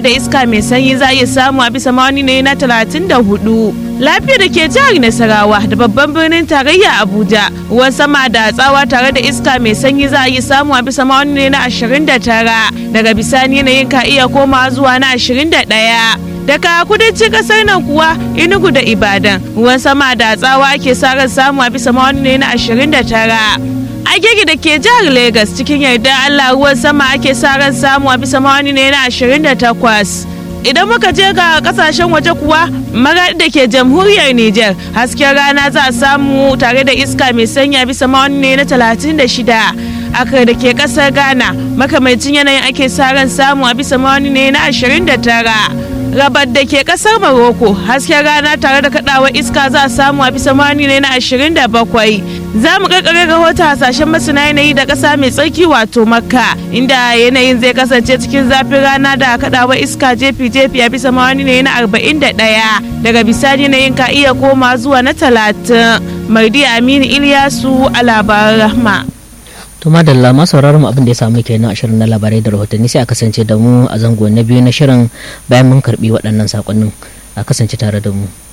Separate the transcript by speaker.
Speaker 1: da iska mai sanyi za a iya samu a bisa mawani ne na 34 lafiya da ke jihar nasarawa da babban birnin tarayya abuja ruwan sama da tsawa tare da iska mai sanyi za a iya samu a bisa mawani ne na 29 daga bisani yanayin ka iya koma zuwa na 21 daga kudancin kasar nan kuwa inugu da ibadan ruwan sama da tsawa ake sa ran samu a bisa mawani ne na 29 agege da ke jihar Legas cikin yarda Allah ruwan sama ake sa ran samu a bisa mawani ne na 28 idan muka je ga kasashen waje kuwa magadi da ke jamhuriyar Nijar hasken rana za a samu tare da iska mai sanya bisa mawani ne na 36 akar da ke kasar Ghana makamancin yanayin ake sa ran samu a bisa mawani ne na 29 rabar da ke kasar Morocco hasken rana tare da kadawar iska za a samu a bisa mani ne na 27 za mu karkare rahoton hasashen masana yanayi da kasa mai tsarki wato makka inda yanayin zai kasance cikin zafin rana da kadawar iska jefi-jefi a bisa mani ne na 41 daga bisani yanayin ka iya koma zuwa na 30 mardi aminu iliyasu a labaran rahma
Speaker 2: to madalla ma sauraron mu abin da ya samu kenan a shirin na labarai da rahotanni sai a kasance da mu a zango na biyu na shirin bayan mun karbi waɗannan sakonnin a kasance tare da mu